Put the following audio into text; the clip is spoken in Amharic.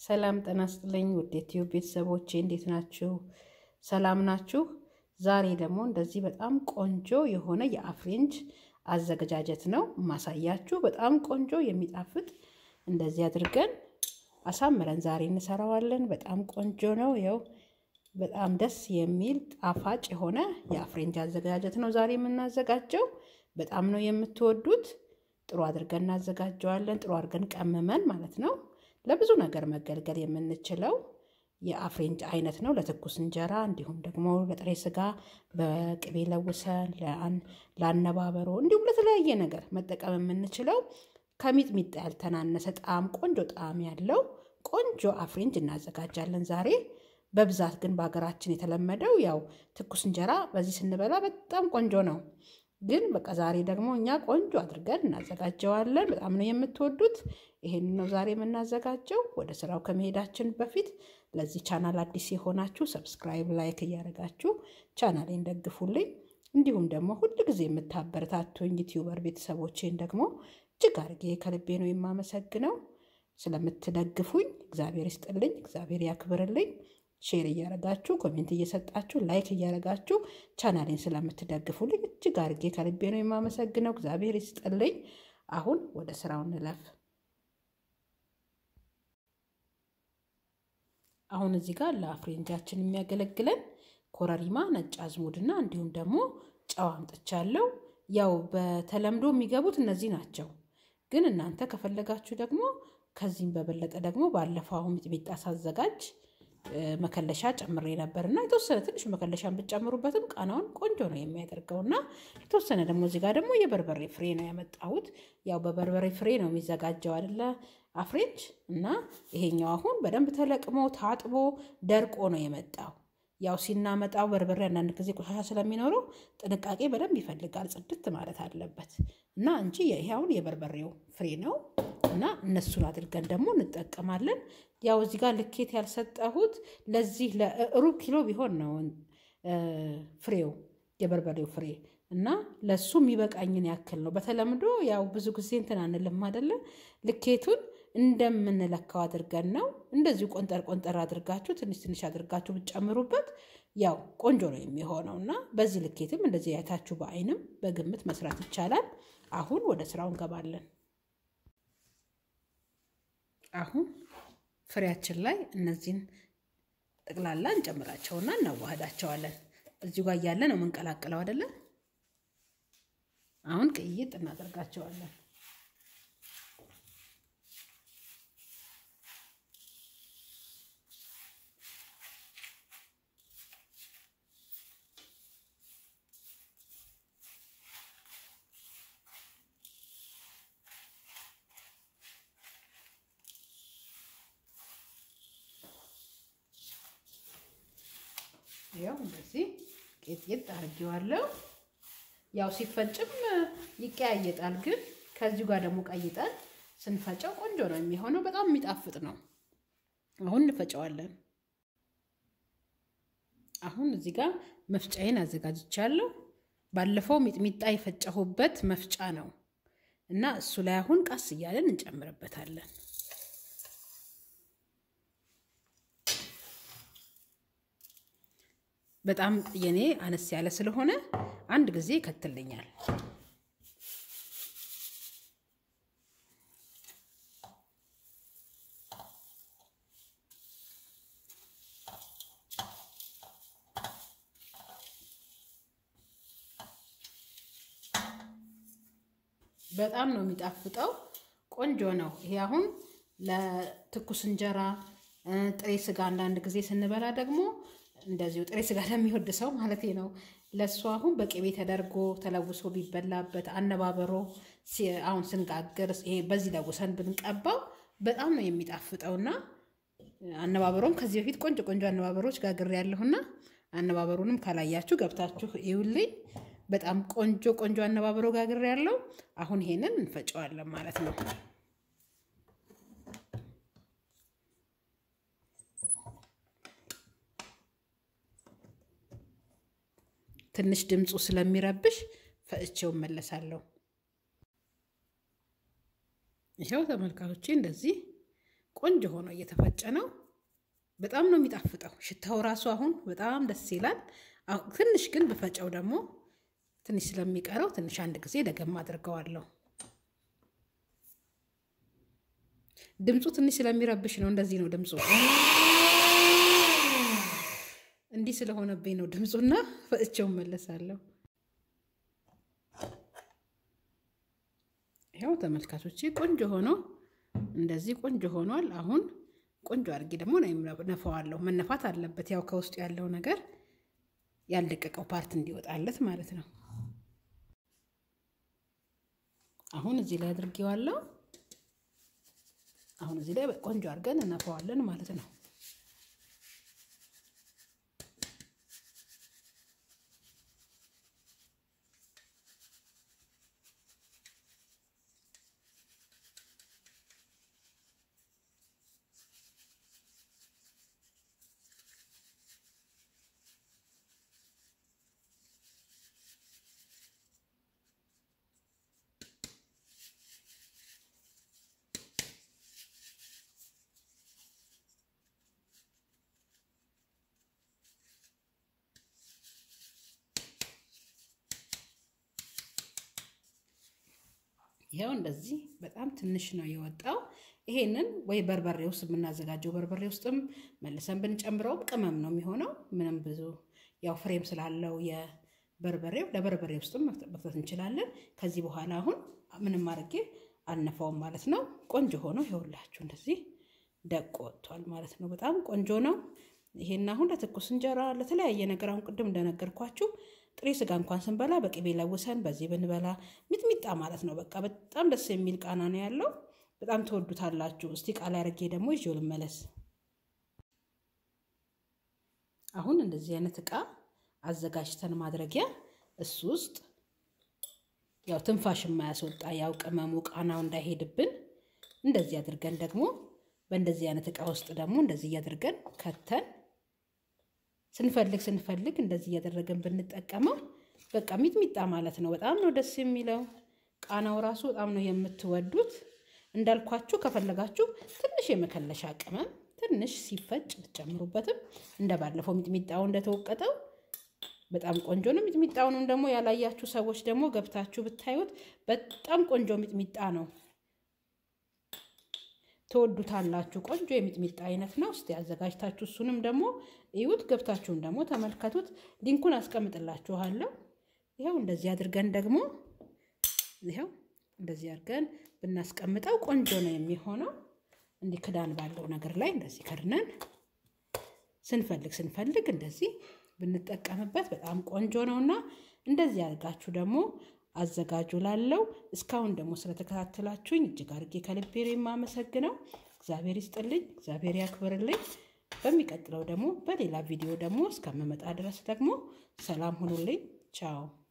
ሰላም ጤና ይስጥልኝ ውድ ዩቲዩብ ቤተሰቦቼ እንዴት ናችሁ? ሰላም ናችሁ? ዛሬ ደግሞ እንደዚህ በጣም ቆንጆ የሆነ የአፍሬንጅ አዘገጃጀት ነው ማሳያችሁ። በጣም ቆንጆ የሚጣፍጥ እንደዚህ አድርገን አሳምረን ዛሬ እንሰራዋለን። በጣም ቆንጆ ነው። ያው በጣም ደስ የሚል ጣፋጭ የሆነ የአፍሬንጅ አዘገጃጀት ነው ዛሬ የምናዘጋጀው። በጣም ነው የምትወዱት። ጥሩ አድርገን እናዘጋጀዋለን። ጥሩ አድርገን ቀምመን ማለት ነው። ለብዙ ነገር መገልገል የምንችለው የአፍሬንጅ አይነት ነው። ለትኩስ እንጀራ እንዲሁም ደግሞ ለጥሬ ስጋ በቅቤ ለውሰን ለአነባበሮ እንዲሁም ለተለያየ ነገር መጠቀም የምንችለው ከሚጥሚጣ ያልተናነሰ ጣዕም ቆንጆ ጣዕም ያለው ቆንጆ አፍሬንጅ እናዘጋጃለን ዛሬ። በብዛት ግን በሀገራችን የተለመደው ያው ትኩስ እንጀራ በዚህ ስንበላ በጣም ቆንጆ ነው። ግን በቃ ዛሬ ደግሞ እኛ ቆንጆ አድርገን እናዘጋጀዋለን። በጣም ነው የምትወዱት። ይሄን ነው ዛሬ የምናዘጋጀው። ወደ ስራው ከመሄዳችን በፊት ለዚህ ቻናል አዲስ የሆናችሁ ሰብስክራይብ፣ ላይክ እያደረጋችሁ ቻናሌን ደግፉልኝ። እንዲሁም ደግሞ ሁል ጊዜ የምታበረታቱኝ ዩቲዩበር ቤተሰቦቼን ደግሞ እጅግ አድርጌ ከልቤ ነው የማመሰግነው። ስለምትደግፉኝ እግዚአብሔር ይስጥልኝ፣ እግዚአብሔር ያክብርልኝ። ሼር እያረጋችሁ ኮሜንት እየሰጣችሁ ላይክ እያረጋችሁ ቻናሌን ስለምትደግፉልኝ እጅግ አድርጌ ከልቤ ነው የማመሰግነው። እግዚአብሔር ይስጥልኝ። አሁን ወደ ስራው እንለፍ። አሁን እዚህ ጋር ለአፍሬንጃችን የሚያገለግለን ኮረሪማ፣ ነጭ አዝሙድና እንዲሁም ደግሞ ጨው አምጥቻለሁ። ያው በተለምዶ የሚገቡት እነዚህ ናቸው። ግን እናንተ ከፈለጋችሁ ደግሞ ከዚህም በበለጠ ደግሞ ባለፈው አሁን ሚጥሚጣ ሳዘጋጅ መከለሻ ጨምሬ ነበር እና የተወሰነ ትንሽ መከለሻን ብትጨምሩበትም ቃናውን ቆንጆ ነው የሚያደርገው እና የተወሰነ ደግሞ እዚህ ጋር ደግሞ የበርበሬ ፍሬ ነው ያመጣሁት። ያው በበርበሬ ፍሬ ነው የሚዘጋጀው አይደለ አፍሬንጅ እና ይሄኛው አሁን በደንብ ተለቅሞ ታጥቦ ደርቆ ነው የመጣው። ያው ሲናመጣው በርበሬ አንዳንድ ጊዜ ቆሻሻ ስለሚኖረው ጥንቃቄ በደንብ ይፈልጋል። ጽድት ማለት አለበት እና እንጂ ይሄ አሁን የበርበሬው ፍሬ ነው እና እነሱን አድርገን ደግሞ እንጠቀማለን። ያው እዚህ ጋር ልኬት ያልሰጠሁት ለዚህ ለሩብ ኪሎ ቢሆን ነው ፍሬው የበርበሬው ፍሬ እና ለሱ የሚበቃኝን ያክል ነው። በተለምዶ ያው ብዙ ጊዜ እንትን አንልም አይደለ ልኬቱን እንደምንለካው አድርገን ነው። እንደዚሁ ቆንጠር ቆንጠር አድርጋችሁ ትንሽ ትንሽ አድርጋችሁ ብትጨምሩበት ያው ቆንጆ ነው የሚሆነው እና በዚህ ልኬትም እንደዚህ አይታችሁ በአይንም በግምት መስራት ይቻላል። አሁን ወደ ስራው እንገባለን። አሁን ፍሬያችን ላይ እነዚህን ጠቅላላ እንጨምራቸውና እናዋህዳቸዋለን። እዚሁ ጋር እያለ ነው የምንቀላቅለው አይደለ? አሁን ቅይጥ እናደርጋቸዋለን። ያው እንደዚህ ቄጥቄጥ አድርጌዋለሁ። ያው ሲፈጭም ይቀያየጣል፣ ግን ከዚሁ ጋር ደግሞ ቀይጠን ስንፈጨው ቆንጆ ነው የሚሆነው። በጣም የሚጣፍጥ ነው። አሁን እንፈጨዋለን። አሁን እዚህ ጋር መፍጫዬን አዘጋጅቻለሁ። ባለፈው ሚጥሚጣ የፈጨሁበት መፍጫ ነው እና እሱ ላይ አሁን ቀስ እያለን እንጨምርበታለን። በጣም የኔ አነስ ያለ ስለሆነ አንድ ጊዜ ይከትልኛል። በጣም ነው የሚጣፍጠው። ቆንጆ ነው። ይሄ አሁን ለትኩስ እንጀራ፣ ጥሬ ስጋ አንዳንድ ጊዜ ስንበላ ደግሞ እንደዚሁ ጥሬ ስጋ ለሚወድ ሰው ማለት ነው። ለእሱ አሁን በቅቤ ተደርጎ ተለውሶ ቢበላበት አነባበሮ አሁን ስንጋግር ይሄ በዚህ ለውሰን ብንቀባው በጣም ነው የሚጣፍጠውና አነባበሮም ከዚህ በፊት ቆንጆ ቆንጆ አነባበሮች ጋግሬ ያለሁና አነባበሩንም ካላያችሁ ገብታችሁ ይውልኝ። በጣም ቆንጆ ቆንጆ አነባበሮ ጋግሬ ያለው። አሁን ይሄንን እንፈጨዋለን ማለት ነው። ትንሽ ድምፁ ስለሚረብሽ ፈጭቼው እመለሳለሁ። ይኸው ተመልካቾቼ እንደዚህ ቆንጆ ሆኖ እየተፈጨ ነው። በጣም ነው የሚጣፍጠው። ሽታው ራሱ አሁን በጣም ደስ ይላል። ትንሽ ግን ብፈጨው ደግሞ ትንሽ ስለሚቀረው ትንሽ አንድ ጊዜ ደገም አድርገዋለሁ። ድምፁ ትንሽ ስለሚረብሽ ነው። እንደዚህ ነው ድምፁ። እንዲህ ስለሆነብኝ ነው ድምፁና ፈጭቼው መለሳለሁ። ይኸው ተመልካቾቼ ቆንጆ ሆኖ እንደዚህ ቆንጆ ሆኗል። አሁን ቆንጆ አድርጌ ደግሞ ነፋዋለሁ። መነፋት አለበት፣ ያው ከውስጡ ያለው ነገር ያልደቀቀው ፓርት እንዲወጣለት ማለት ነው። አሁን እዚህ ላይ አድርጌዋለሁ። አሁን እዚህ ላይ ቆንጆ አድርገን እነፋዋለን ማለት ነው። ይኸው እንደዚህ በጣም ትንሽ ነው የወጣው። ይሄንን ወይ በርበሬ ውስጥ የምናዘጋጀው በርበሬ ውስጥም መልሰን ብንጨምረውም ቅመም ነው የሚሆነው። ምንም ብዙ ያው ፍሬም ስላለው የበርበሬው ለበርበሬ ውስጥም መክተት እንችላለን። ከዚህ በኋላ አሁን ምንም አድርጌ አልነፋውም ማለት ነው። ቆንጆ ሆኖ ይኸውላችሁ እንደዚህ ደቆ ወጥቷል ማለት ነው። በጣም ቆንጆ ነው። ይሄን አሁን ለትኩስ እንጀራ ለተለያየ ነገር አሁን ቅድም እንደነገርኳችሁ ጥሬ ስጋ እንኳን ስንበላ በቅቤ ለውሰን በዚህ ብንበላ ሚጥሚጣ ማለት ነው። በቃ በጣም ደስ የሚል ቃና ነው ያለው። በጣም ትወዱታላችሁ። እስቲ ቃል አድርጌ ደግሞ ይዤው ልመለስ። አሁን እንደዚህ አይነት እቃ አዘጋጅተን ማድረጊያ እሱ ውስጥ ያው ትንፋሽ የማያስወጣ ያው ቅመሙ ቃናው እንዳይሄድብን እንደዚህ አድርገን ደግሞ በእንደዚህ አይነት እቃ ውስጥ ደግሞ እንደዚህ እያድርገን ከተን ስንፈልግ ስንፈልግ እንደዚህ እያደረገን ብንጠቀመው በቃ ሚጥሚጣ ማለት ነው። በጣም ነው ደስ የሚለው። ቃናው ራሱ በጣም ነው የምትወዱት። እንዳልኳችሁ ከፈለጋችሁ ትንሽ የመከለሻ ቅመም ትንሽ ሲፈጭ ብትጨምሩበትም እንደ ባለፈው ሚጥሚጣው እንደተወቀጠው በጣም ቆንጆ ነው። ሚጥሚጣውንም ደግሞ ያላያችሁ ሰዎች ደግሞ ገብታችሁ ብታዩት በጣም ቆንጆ ሚጥሚጣ ነው። ትወዱታላችሁ። ቆንጆ የሚጥሚጣ አይነት ነው። እስቲ አዘጋጅታችሁ እሱንም ደግሞ እዩት። ገብታችሁም ደግሞ ተመልከቱት። ሊንኩን አስቀምጥላችኋለሁ። ይኸው እንደዚህ አድርገን ደግሞ ይኸው እንደዚህ አድርገን ብናስቀምጠው ቆንጆ ነው የሚሆነው። እንዲህ ክዳን ባለው ነገር ላይ እንደዚህ ከድነን ስንፈልግ ስንፈልግ እንደዚህ ብንጠቀምበት በጣም ቆንጆ ነውና እንደዚህ አድርጋችሁ ደግሞ አዘጋጁ ላለው እስካሁን ደግሞ ስለተከታተላችሁኝ እጅግ አድርጌ ከልቤ የማመሰግነው እግዚአብሔር ይስጥልኝ፣ እግዚአብሔር ያክብርልኝ። በሚቀጥለው ደግሞ በሌላ ቪዲዮ ደግሞ እስከምመጣ ድረስ ደግሞ ሰላም ሁኑልኝ። ቻው